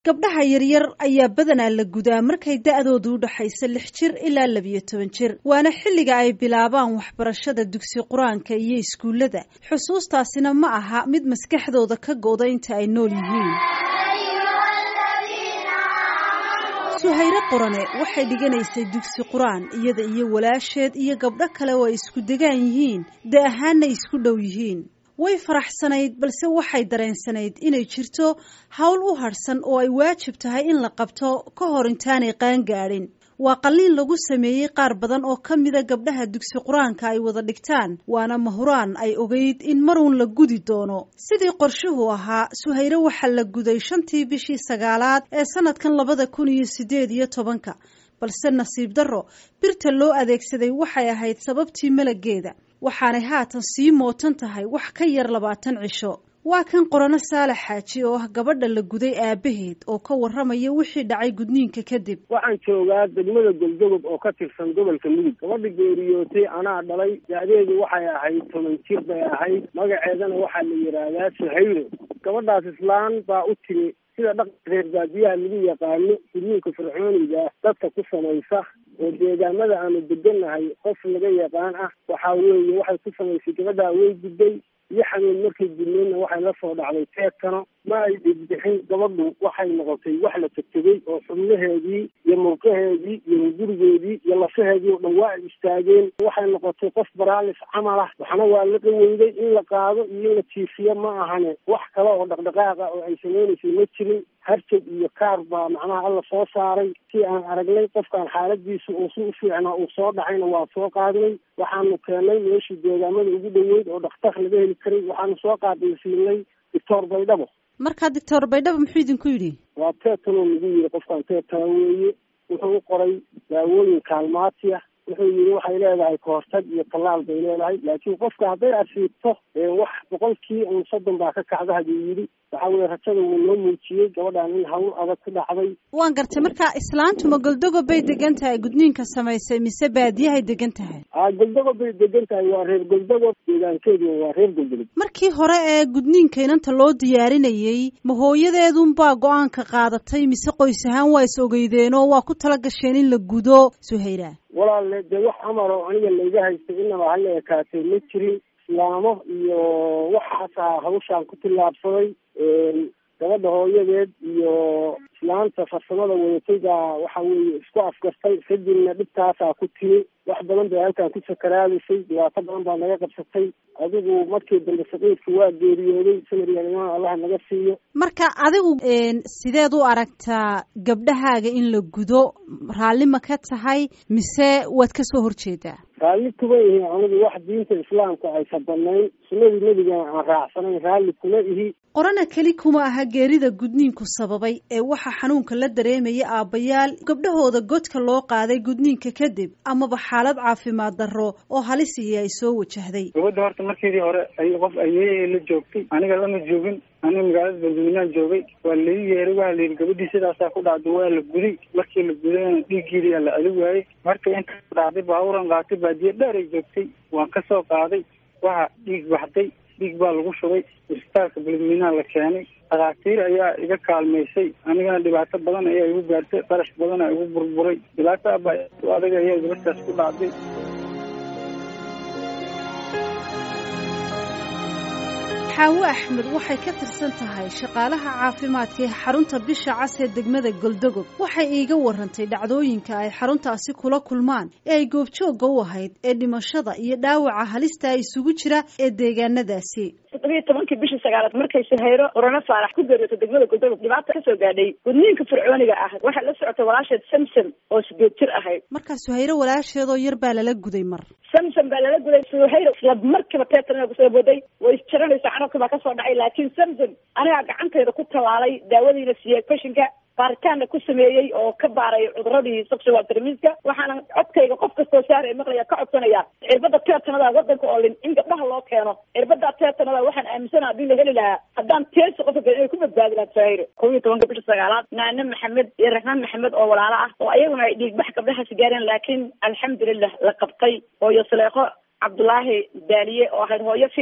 gabdhaha yaryar ayaa badanaa la gudaa markay da-doodu u dhaxayso lix jir ilaa labiyo toban jir waana xilliga ay bilaabaan waxbarashada dugsi qur-aanka iyo iskuullada xusuustaasina ma aha mid maskaxdooda ka go-da inta ay nool yihiin suhayre qorane waxay dhiganaysay dugsi qur-aan iyada iyo walaasheed iyo gabdho kale oo ay isku degaan yihiin da ahaanna isku dhow yihiin way faraxsanayd balse waxay dareensanayd inay jirto howl u hadhsan oo ay waajib tahay in la qabto ka hor intaanay qaan gaadhin waa qalliin lagu sameeyey qaar badan oo ka mida gabdhaha dugsi qur-aanka ay wada dhigtaan waana mahuraan ay ogeyd in maruun la gudi doono sidii qorshuhu ahaa suhayre waxaa la guday shantii bishii sagaalaad ee sanadkan labada kun iyo sideed iyo tobanka balse nasiib darro birta loo adeegsaday waxay ahayd sababtii malageeda waxaanay haatan sii mootan tahay wax ka yar labaatan cisho waa kan qorano saalax xaaji oo ah gabadha la guday aabaheed oo ka warramaya wixii dhacay gudniinka kadib waxaan joogaa degmada goldogob oo ka tirsan gobolka mudug gabadha geeriyootay anaa dhalay da-deedu waxay ahayd toban jir bay ahayd magaceedana waxaa la yidhaahdaa suhayro gabadhaas islaan baa u timi sida dhaqanka reer baadiyaha lagu yaqaano gudniinka fircooniga dadka ku samaysa oo deegaamada aanu degannahay qof laga yaqaan ah waxaa weeye waxay ku samaysay gabadhaa way gudday iyo xanuun markay gudneenna waxay la soo dhacday teedkano ma ay dhigbixin gabadhu waxay noqotay wax la tegtegay oo xubnaheedii iyo murqaheedii iyo gurigeedii iyo lafaheedii oo dhan waa ay istaageen waxay noqotay qof baraalis camal ah waxna waa la qaweyday in la qaado iyo in la jiifiyo ma ahane wax kale oo dhaqdhaqaaqa oo ay samaynaysay ma jirin harjag iyo kaar baa macnaha alla soo saaray si aan aragnay qofkaan xaaladiisu uu si u fiicnaa uu soo dhacayna waa soo qaadnay waxaanu keenay meeshii deegaamada ugu dhoweyd oo dhakhtar laga heli karay waxaanu soo qaadaysiinay doctor baydhabo markaa doctor baydhabo muxuu idinku yidhi waa teetanoo nagu yiri qofkaan teetana weeye wuxuu u qoray daawooyin kaalmaati ah wuxuu yidhi waxay leedahay kahortag iyo tallaal bay leedahay laakiin qofka hadday asiibto wax boqolkii un soddon baa ka kacda haduu yidhi waxaa weye rajada wuu noo muujiyey gabadhaan in hawl adag ku dhacday waan gartay marka islaantuma goldogob bay degan tahay gudniinka samaysay mise baadiyahay degan tahay a goldogob bay degan tahay waa reer goldogob deegaankeedu waa reer goldogob markii hore ee gudniinka inanta loo diyaarinayey ma hooyadeedunbaa go-aanka qaadatay mise qoys ahaan waa is ogeydeenoo waa ku tala gasheen in la gudo suhayra walaale dee wax amar oo aniga layga haystay inaba hala ekaatay ma jirin islaamo iyo waxaasaa hawshaan ku tillaabsaday gabadha hooyadeed iyo islaanta farsamada wadatay baa waxa weeye isku afgartay kadibna dhibtaasaa ku timi wax badan bay halkaan ku sakaraadisay dhibaato badan baa naga qabsatay adigu markii dambe saqiirka waa geeriyooday samariyaalimaan allaha naga siiyo marka adigu sideed u aragtaa gabdhahaaga in la gudo raalli ma ka tahay mise waad ka soo horjeedaa raalli kuma ihi anigu wax diinta islaamka aysan banayn sunnadii nebigana aan raacsanayn raalli kuma ihi qorana keli kuma aha geerida gudniinku sababay ee waxaa xanuunka la dareemaya aabbayaal gabdhahooda godka loo qaaday gudniinka kadib amaba xaalad caafimaad darro oo halisihi ay soo wajahday gabadha horta markeedii hore ay qof ayeeyay la joogtay aniga lama joogin aniga magaalada banduminaan joogay waa lai yeeray waa la yidhi gabadhii sidaasaa ku dhacday waa la guday markii la gudayna dhiiggeedii aa la adi waayey markay inta ku dhacday baaburan qaatay baadiye dheer ay joogtay waan ka soo qaaday waxa dhiig baxday dhiig baa lagu shubay isbitaalka beledweynaha la keenay dhakhaatiir ayaa iga kaalmaysay anigana dhibaato badan ayaa igu gaartay qarash badan aa igu burburay dhibaato aba adag ayaa gabadhaas ku dhacday xaawo axmed waxay ka tirsan tahay shaqaalaha caafimaadka ee xarunta bisha cas ee degmada goldogob waxay iiga warantay dhacdooyinka ay xaruntaasi kula kulmaan ee ay goobjoogga u ahayd ee dhimashada iyo dhaawaca halista isugu jira ee deegaanadaasi toddobiyo tobankii bishii sagaalaad markay sahayro qorano faarax ku geeriyooto degmada goldogob dhibaata kasoo gaadhay gudniinka fircooniga ah waxay la socotay walaasheed samsom oo sideed jir ahayd markaa suhayro walaasheedoo yar baa lala guday mar samsom baa lala guday suhayro isla markiiba teetan kusoo boday way isjaranaysa canabki baa kasoo dhacay laakiin samsom anigaa gacantayda ku tallaalay daawadiina siiyey fashinka baaritaanna ku sameeyey oo ka baaray cuduradii sexual termiska waxaana codkayga qof kastoo saara maqlaya ka codsanaya cirbada teetanada wadanka oo lin in gabdhaha loo keeno cirbada teetanada waxaan aaminsana hadii la heli lahaa haddaan teesi qofka inay ku badbaadi lahaa sahayro kow iyo tobanka bisha sagaalaad naane maxamed iyo raxmaan maxamed oo walaalo ah oo ayaguna ay dhiigbax gabdhahaasi gaareen laakiin alxamdulilah la qabtay hooyo saleeqo cabdulaahi daaliye oo ahayd hooyo fiican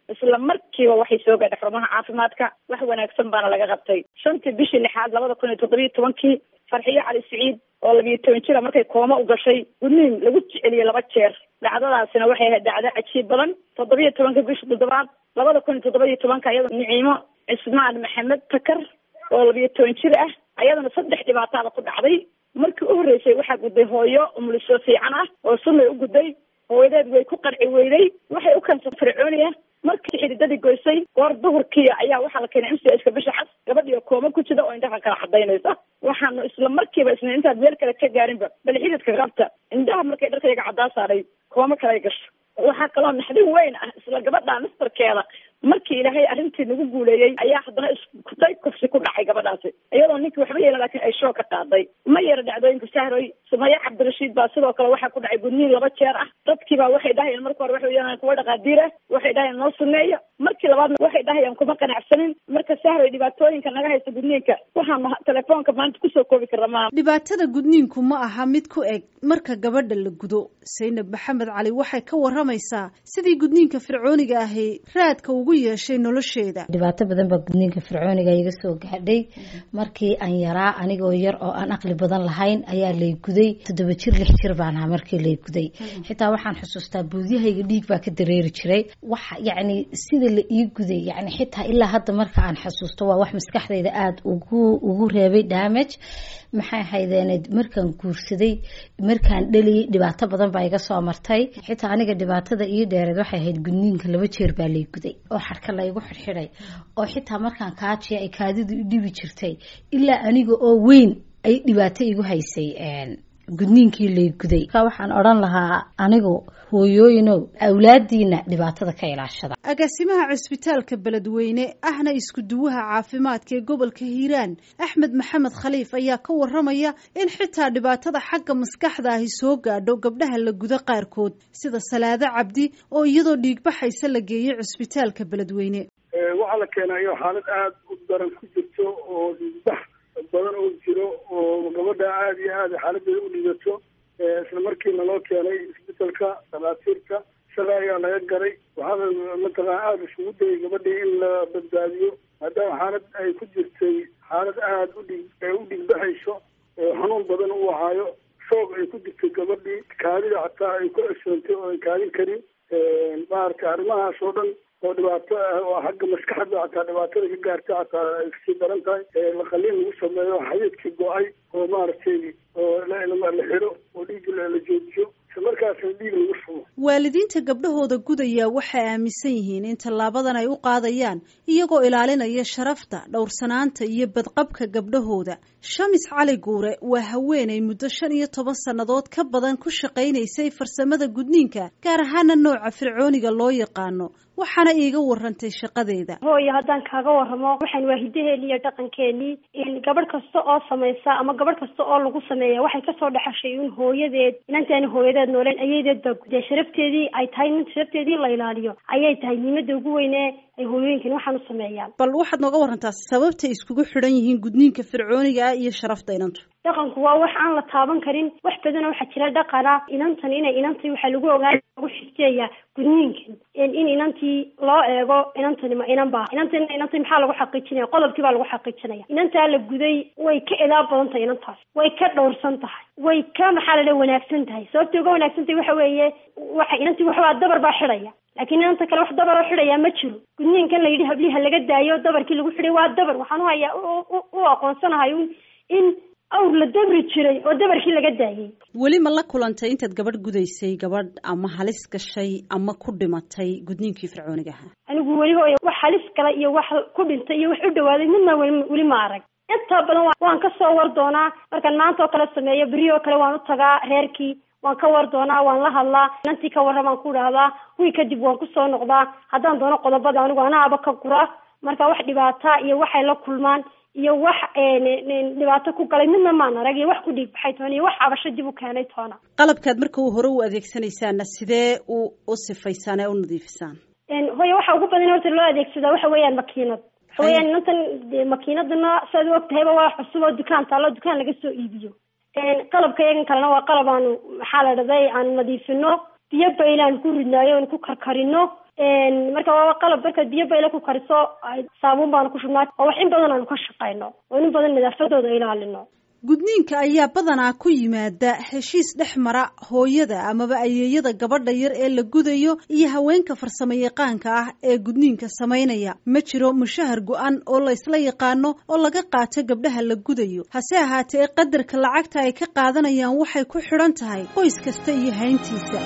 isla markiiba waxay soo gaadhay xarumaha caafimaadka wax wanaagsan baana laga qabtay shantii bishii lixaad labada kun iyo toddobiyo tobankii farxiyo cali siciid oo labiyo toban jira markay kooma u gashay gudniin lagu jeceliyey laba jeer dhacdadaasina waxay ahayd dhacdo cajiib badan toddobiyo tobanka bisha toddobaad labada kun iyo toddobiyo tobanka iyadoo niciimo cismaan maxamed takar oo labiyo toban jir ah ayadana saddex dhibaataada ku dhacday markii u horreysay waxaa gudday hooyo umuliso fiican ah oo sunnay u gudday hooyadeed way ku qarci weyday waxay u keensay fircooniya markii xididadii goysay goor duhurkii ayaa waxaa la keenay mcska bisha cas gabadhii oo kooma ku jida oo indhaha kala cadaynaysa waxaanu isla markiiba isna intaad meel kale ka gaarinba bal xididka qabta indhaha markay dharkayga caddaa saaray kooma kale gasho waxaa kaloo naxdin weyn ah isla gabadha nastarkeeda markii ilaahay arrintii nagu guuleeyey ayaa haddana iskutay kufsi ku dhacay gabadhaasi iyadoo ninkii waxba yeelan laakiin ay shoo ka qaaday ma yara dhacdooyinka sahroy sumaye cabdirashiid baa sidoo kale waxaa ku dhacay gudniin laba jeer ah dadkiibaa waxay dhahayeen marka hore waxay yeelan kuwa dhaqaadiir ah waxay dhahayeen noo suneeyo markii labaadna waxay dhahayeen kuma qanacsanin marka sahroy dhibaatooyinka naga haysta gudniinka waxaanu telefoonka maanta kusoo koobi karna maaha dhibaatada gudniinku ma aha mid ku eg marka gabadha la gudo saynab maxamed cali waxay ka waramaysaa sidii gudniinka fircooniga ahi raadka ugu yeeshay nolosheeda dhibaato badan baa gudniinka fircooniga iga soo gaadhay markii aan yaraa anigoo yar oo aan aqli badan lahayn ayaa lay guday toddoba jir lix jir baan ahaa markii lay guday xitaa waxaan xusuustaa buudyahayga dhiig baa ka dareeri jiray waxa yacni sida la ii guday yacni xitaa ilaa hadda marka aan xusuusto waa wax maskaxdayda aada ugu ugu reebay damage maxay haydeen markaan guursaday markaan dhaliyay dhibaato badan baa iga soo martay xitaa aniga dhibaatada ii dheereed waxay ahayd gudniinka laba jeer baa lay guday oo xarka laygu xirxiday oo xitaa markaan kaajiya ay kaadidu i dhibi jirtay ilaa aniga oo weyn ay dhibaato igu haysay gudniinkii lay guday ka waxaan odhan lahaa anigu hooyooyinow awlaadiina dhibaatada ka ilaashada agaasimaha cusbitaalka beledweyne ahna isku duwaha caafimaadka ee gobolka hiiraan axmed maxamed khaliif ayaa ka waramaya in xitaa dhibaatada xagga maskaxda ahi soo gaadho gabdhaha la gudo qaarkood sida salaado cabdi oo iyadoo dhiigbaxaysa la geeyey cusbitaalka beledweyne waxaa la keenayo xaalad aada u daran ku jirto oo dhiigbax badan oo jiro oo gabadha aada iyo aada xaaladeeda u dhigato isla markiina loo keenay isbitalka dhakhaatiirta isaga ayaa laga garay waxaana mataqana aada isugu dayay gabadhii in la badbaadiyo maadaama xaalad ay ku jirtay xaalad aada udhig u dhigbaxayso xanuun badan u ahaayo shoog ay ku jirtay gabadhii kaadida xataa ay ku cesoontay oo ay kaadin karin maaragtay arrimahaas oo dhan oo dhibaato ah oo xagga maskaxda xataa dhibaatada ka gaarta xataa ay kasii daran tahay laqaliin lagu sameeyo xayiidkii go-ay oo maaragtay oo la xiro oo dhiig la joojiyo isla markaasna dhiig lagu shubo waalidiinta gabdhahooda gudaya waxay aaminsan yihiin in tallaabadan ay u qaadayaan iyagoo ilaalinaya sharafta dhowrsanaanta iyo badqabka gabdhahooda shamis cali guure waa haweenay muddo shan iyo toban sannadood ka badan ku shaqaynaysay farsamada gudniinka gaar ahaana nooca fircooniga loo yaqaano waxaana iiga warantay shaqadeeda hooyo haddaan kaaga waramo waxaan waa hidaheeni iyo dhaqankeenii gabadh kasta oo samaysa ama gabadh kasta oo lagu sameeya waxay kasoo dhexashay un hooyadeed inantaani hooyadeed nooleen ayadeed baa gudee sharafteedii ay tahay in sharafteedii la ilaaliyo ayay tahay muhiimada ugu weyne ay hooyooyinkan waxaan u sameeyaan bal waxaad nooga warantaa sababtay iskugu xidhan yihiin gudniinka fircooniga ah iyo sharafta inantu dhaqanku waa wax aan la taaban karin wax badanoo waxaa jira dhaqana inantan inay inantay waxaa lagu ogaaya lagu xifteeya gudniinkan in inantii loo eego inantani ma inan baa inantan inantay maxaa lagu xaqiijinaya qodobkii baa lagu xaqiijinaya inantaa la guday way ka edaa badan tahay inantaas way ka dhowrsan tahay way ka maxaa la wanaagsan tahay sababtay uga wanaagsan tahay waxa weeye waxa inantii waxbaa dabar baa xidhaya laakiin inanta kale wax dabar oo xidhayaa ma jiro gudniinkan la yidhi habliha laga daayo dabarkii lagu xidhay waa dabar waxaan u hayaa u aqoonsanahay in awr la dabri jiray oo dabarkii laga daayay weli ma la kulantay intaad gabadh gudaysay gabadh ama halis gashay ama ku dhimatay gudniinkii fircooniga ahaa anigu weli hooya wax halis gala iyo wax ku dhintay iyo wax u dhawaaday midna weli ma arag intaa badan waan ka soo war doonaa markaan maanta oo kale sameeyo beri oo kale waan u tagaa reerkii waan ka war doonaa waan la hadlaa inantii ka warra baan ku dhahdaa wii kadib waan kusoo noqdaa haddaan doono qodobada anigu anaaba ka gura marka wax dhibaata iyo waxay la kulmaan iyo wax dhibaato ku galay midna maan arag iyo wax ku dhiig baxay toona iyo wax cabasho dib u keenay toona qalabkaad marka u hore u adeegsanaysaana sidee u u sifaysaan ee u nadiifisaan hooya waxa ugu badan horta loo adeegsadaa waxa weeyaan makiinad waxa weeyaan inantan makiinadana siaad u og tahayba waa cusub oo dukaan taalo dukaan laga soo iibiyo qalabka iyagan kalena waa qalab aanu maxaa la dhahday aan nadiifino biyo baylaan ku ridnaayo aan ku karkarino marka waa qalab markaad biyo bayla ku kariso saabuun baanu ku shubnaa oo wax in badan aanu ka shaqayno oo in badan nadaafadooda ilaalino gudniinka ayaa badanaa ku yimaada heshiis dhex mara hooyada amaba ayeeyada gabadha yar ee la gudayo iyo haweenka farsamo yaqaanka ah ee gudniinka samaynaya ma jiro mushahar go-an oo la ysla yaqaano oo laga qaato gabdhaha la gudayo hase ahaatee qadarka lacagta ay ka qaadanayaan waxay ku xidhan tahay qoys kasta iyo hayntiisa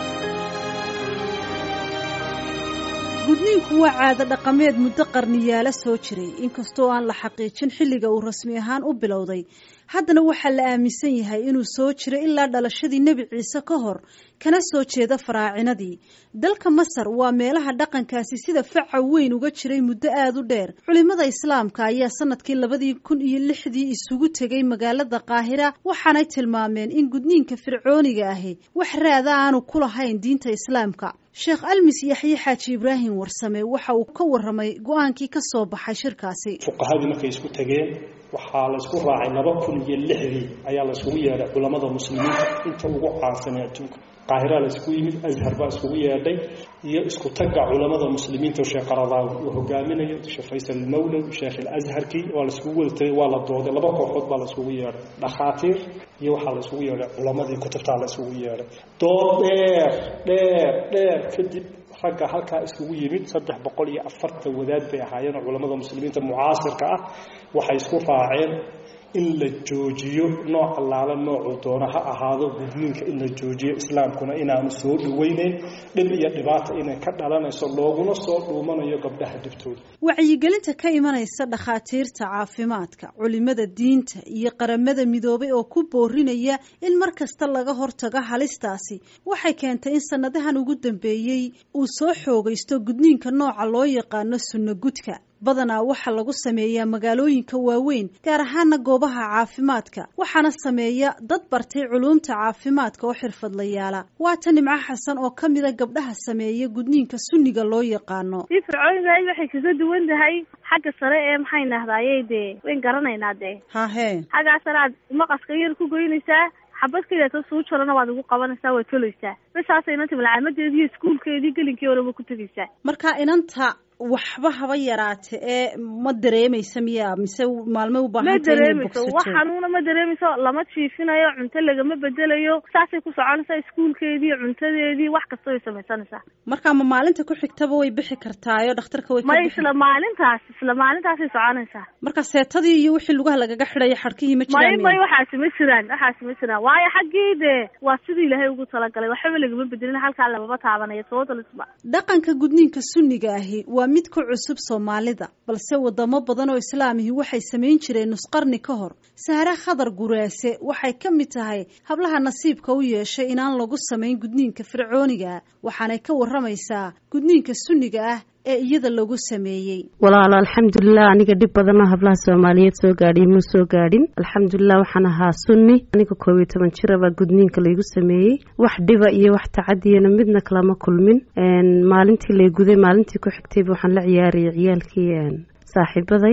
gudniinku waa caado dhaqameed muddo qarniyaalo soo jiray inkastoo aan la xaqiijin xilliga uu rasmi ahaan u bilowday haddana waxaa la aaminsan yahay inuu soo jiray ilaa dhalashadii nebi ciise ka hor kana soo jeeda faraacinadii dalka masar waa meelaha dhaqankaasi sida faca weyn uga jiray muddo aada u dheer culimada islaamka ayaa sanadkii labadii kun iyo lixdii isugu tegay magaalada qaahira waxaanay tilmaameen in gudniinka fircooniga ahi wax raada aanu ku lahayn diinta islaamka sheekh almis yaxye xaaji ibraahim warsame waxa uu ka waramay go-aankii ka soo baxay shirkaasi fuqahadii markay isku tageen waxaa laysku raacay laba kun iyo lixdii ayaa layskugu yeedhay culamada muslimiinta inta ugu caansanay adduunka qaahira laysku yimid ashar baa iskugu yeedhay iyo isku tagga culamada muslimiinta sheekh qaradaawi uu hogaaminayo sheekh faysal mawlow sheekh alazharkii waa layskugu wada tagay waa la dooday laba kooxood baa layskugu yeedhay dhakhaatiir iyo waxaa layskugu yeedhay culamadii kutubtaa layskugu yeedhay dood dheer dheer dheer kadib ragga halkaa iskugu yimid saddex boqol iyo afartan wadaad bay ahaayeen culamada muslimiinta mucaasirka ah waxay isku raaceen in la joojiyo nooc allaala noocuu doono ha ahaado gudniinka in la joojiyo islaamkuna inaanu soo dhaweyneyn dhib iyo dhibaata inay ka dhalanayso looguna soo dhuumanayo gabdhaha dhibtooda wacyigelinta ka imanaysa dhakhaatiirta caafimaadka culimada diinta iyo qaramada midoobay oo ku boorinaya in mar kasta laga hortago halistaasi waxay keentay in sanadahan ugu dambeeyey uu soo xoogaysto gudniinka nooca loo yaqaano sunno gudka badanaa waxaa lagu sameeyaa magaalooyinka waaweyn gaar ahaana goobaha caafimaadka waxaana sameeya dad bartay culuumta caafimaadka oo xirfadlayaala waa ta nimco xasan oo ka mida gabdhaha sameeya gudniinka sunniga loo yaqaano si fircoonigahay waxay kaga duwan tahay xagga sare ee maxay nahdayey dee wayn garanaynaa dee hahe xaggaa sare aad maqaska yar ku goynaysaa xabad kaleeto suu jarana waad ugu qabanaysaa waad tolaysaa bisaasay inanta malcaamadeedii iyo iskuulkeedii gelinkii horeba ku tegaysaa marka inanta waxba haba yaraate ee ma dareemaysa miya mise maalmay u ma baahantay inay dareemayso wax bogsato xanuuna ma dareemayso lama jiifinayo cunto lagama bedelayo saasay ku soconaysaa iskuulkeedii cuntadeedii wax kasta way samaysanaysaa marka ma maalinta ku xigtaba way bixi kartaayo dhakhtarka way ka ma bixi isla maalintaas isla maalintaasay soconaysaa marka seetadii iyo wixii lugaha lagaga xidhaya xadhkihii ma may jiraan may miya? waxaasi ma jiraan waxaasi ma jiraan waayo xaggii dee waa sidii ilaahay ugu talagalay waxba lagama bedelin halkaa lamama taabanayo tootalisba dhaqanka gudniinka sunniga ahi waa mid ku cusub soomaalida balse wadamo badan oo islaamihi waxay samayn jireen nusqarni ka hor saare khadar guraase waxay ka mid tahay hablaha nasiibka u yeeshay inaan lagu samayn gudniinka fircooniga waxaanay ka waramaysaa gudniinka sunniga ah ee iyada lagu sameeyey walaalo alxamdulilah aniga dhib badanoo hablaha soomaaliyeed soo gaadhay muu soo gaadhin alxamdulilah waxaan ahaa sunni aniga koob iyo toban jirabaa gudniinka laygu sameeyey wax dhiba iyo wax tacadiyana midna kalama kulmin Een, maalintii lay guday maalintii ku xigtayba waxaan la ciyaarayay ciyaalkii een, saaxiibaday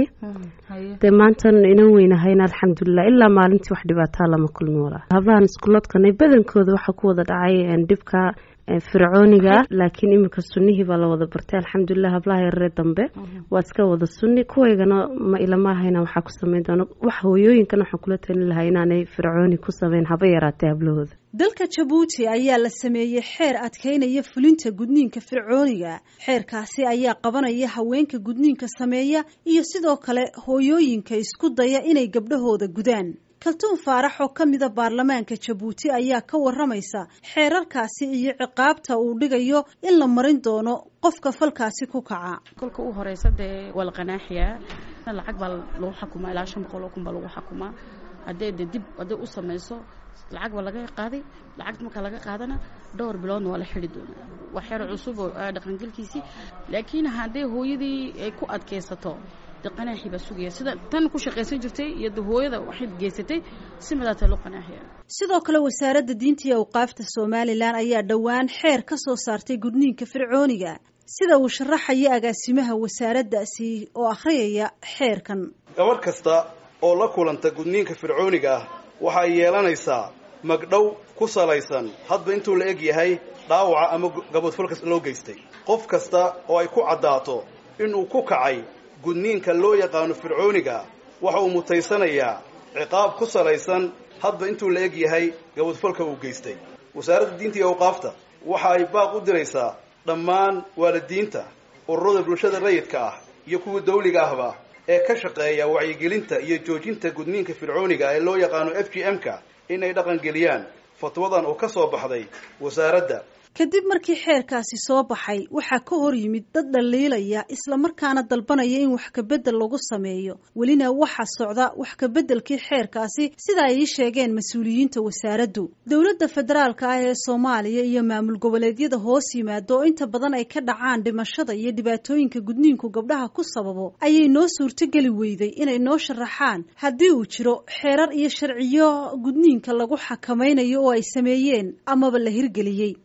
dee maantan inan weynahayna alxamdulilah ilaa maalintii wax dhibaataa lama kulmin walaal hablahan iskuloodkanay badankooda waxaa ku wada dhacay een, dhibka een, fircooniga ah laakiin iminka sunnihii baa la wada bartay alxamdulilah hablaha yararee dambe waa iska wada sunni kuwaygana ma ilama ahayna waxaa ku samayn doona wax hooyooyinkana waxaan kula talin lahaa inaanay fircooni ku samayn haba yaraatee hablahooda dalka jabuuti ayaa la sameeyey xeer adkaynaya fulinta gudniinka fircooniga xeerkaasi ayaa qabanaya haweenka gudniinka sameeya iyo sidoo kale hooyooyinka isku daya inay gabdhahooda gudaan kaltuun faarax oo ka mida baarlamaanka jabuuti ayaa ka waramaysa xeerarkaasi iyo ciqaabta uu dhigayo in la marin doono qofka falkaasi ku kaca kolka u horeysa dee waa la qanaaxiyaa lacag baa lagu xakumaa ilaa shan boqol oo kun baa lagu xakumaa haddee de dib hadday u samayso lacag baa laga qaaday lacagta markaa laga qaadana dhowr biloodna waa la xidi doonaa waa xeer cusub oo ah dhaqangelkiisii laakiin hadday hooyadii ay ku adkaysato de qanaaxii baa sugaya sida tan ku shaqaysan jirtay iyo de hooyada waxay geysatay si madaataa loo qanaaxiya sidoo kale wasaaradda diinta iyo awqaafta somalilan ayaa dhowaan xeer ka soo saartay gudniinka fircooniga sida uu sharaxaya agaasimaha wasaaraddaasi oo akhriyaya xeerkan gabarh kasta oo la kulanta gudniinka fircooniga ah waxay yeelanaysaa magdhow ku salaysan hadba intuu la eg yahay dhaawaca ama gaboodfalkas loo geystay qof kasta oo ay ku caddaato inuu ku kacay gudniinka loo yaqaano fircooniga waxa uu mutaysanayaa ciqaab ku salaysan hadba intuu la eg yahay gaboodfalka uu geystay wasaaradda diinta iyo awqaafta waxa ay baaq u diraysaa dhammaan waalidiinta ururada bulshada rayidka ah iyo kuwa dawliga ahba ee ka shaqeeya wacyigelinta iyo joojinta gudniinka fircooniga ee loo yaqaano f g m-ka inay dhaqangeliyaan fatwadan oo ka soo baxday wasaaradda kadib markii xeerkaasi soo baxay waxaa ka hor yimid dad dhaliilaya islamarkaana dalbanaya in wax kabedel lagu sameeyo welina waxaa socda wax kabeddelkii xeerkaasi sida ay ii sheegeen mas-uuliyiinta wasaaraddu dowladda federaalka ah ee soomaaliya iyo maamul goboleedyada hoos yimaado oo inta badan ay ka dhacaan dhimashada iyo dhibaatooyinka gudniinku gabdhaha ku sababo ayay noo suurtogeli weyday inay noo sharaxaan haddii uu jiro xeerar iyo sharciyo gudniinka lagu xakamaynayo oo ay sameeyeen amaba la hirgeliyey